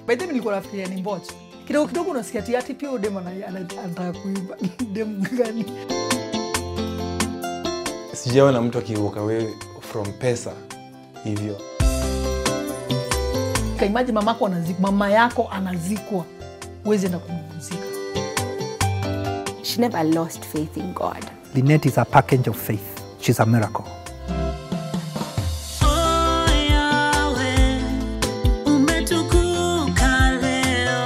by the way nilikuwa nafikiria ni mbocha kidogo kidogo unasikia ati ati pia huyo dem ana- ana- anataka kuiba dem gani sijaona mtu akiwalk away from pesa hivyo kaimaji mamako anazikwa mama yako anazikwa uwezi enda kumzika She never lost faith in God. Lynette is a package of faith. She's a miracle. Umetukuka leo,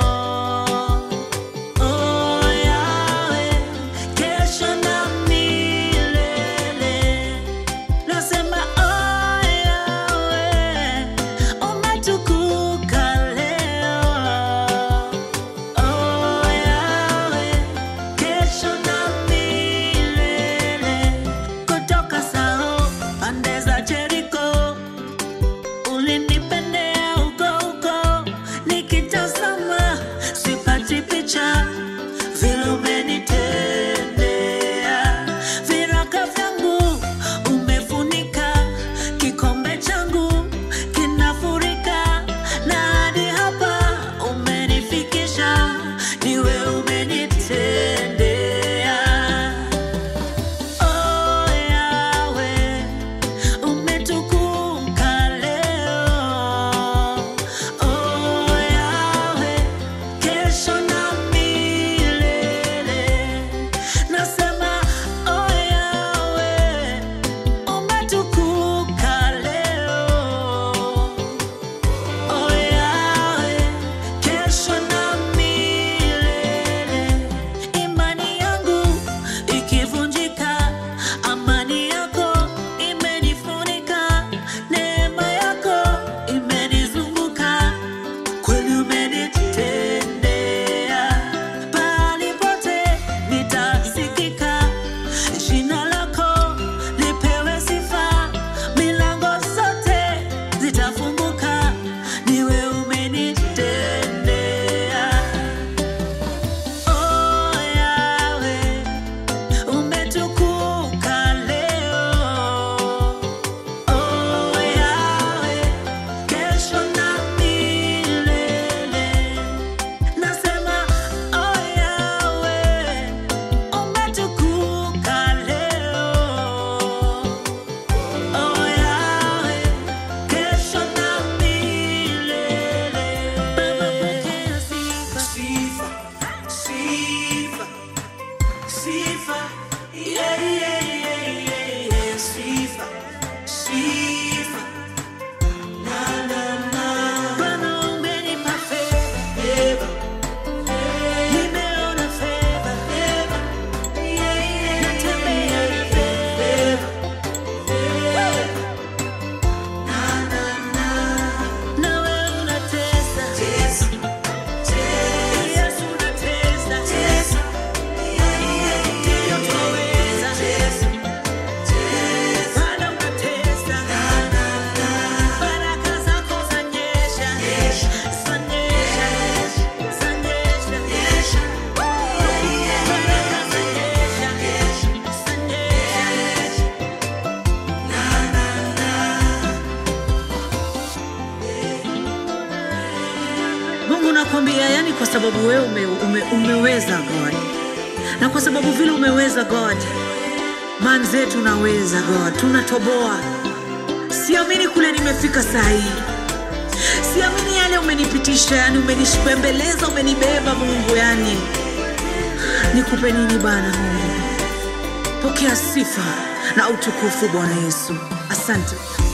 oh Yahweh, kesho na milele. Nasema oh Yahweh, umetukuka leo, oh Yahweh, kesho na milele. Kutoka Sao pande za Jericho ulinipendea huko huko, nikitazama sipati picha vile umenitendea. Viraka vyangu umefunika, kikombe changu kinafurika, na hadi hapa umenifikisha, niwe umenitendea. Oh Yahweh, umetukuka leo. Oh Yahweh, kesho na milele. Nasema oh Yahweh, umetukuka leo. Oh Yahweh, kesho na milele. Imani yangu ikivunjika, amani yako imenifunika, neema yako imenizunguka, kweli umenitendea. Pahali pote nitasikika, jina lako lipewe sifa, milango zote zitafunguka, niwe umenitendea. Oh Yahweh, umetukuka leo. Oh Yahweh, kesho na milele. Nasema oh Yahweh, umetukuka leo. Oh Yahweh, kesho na milele. Baba pokea sifa. Sifa, sifa. Sifa, yeah, yeah, yeah, yeah, yeah. Sifa, sifa. Na, na, na. Bwana umenipa favor. Nimeona favor. Yeah, yeah. Natembea na favor. Na, na, na. Nawe unatesa. Yesu unatesa. Ndiyo twaweza. Bwana unatesa. Baraka zako zanyesha. Zanyesha. Zanyesha. Baraka zanyesha. Zanyesha. Mungu nakwambia, yani kwa sababu wewe ume, ume, umeweza God, na kwa sababu vile umeweza God, man zetu unaweza God, tunatoboa. Siamini kule nimefika saa hii, siamini yale umenipitisha, yani umenishembeleza, umenibeba Mungu, yani nikupe nini Bwana Mungu? Pokea sifa na utukufu Bwana Yesu, asante.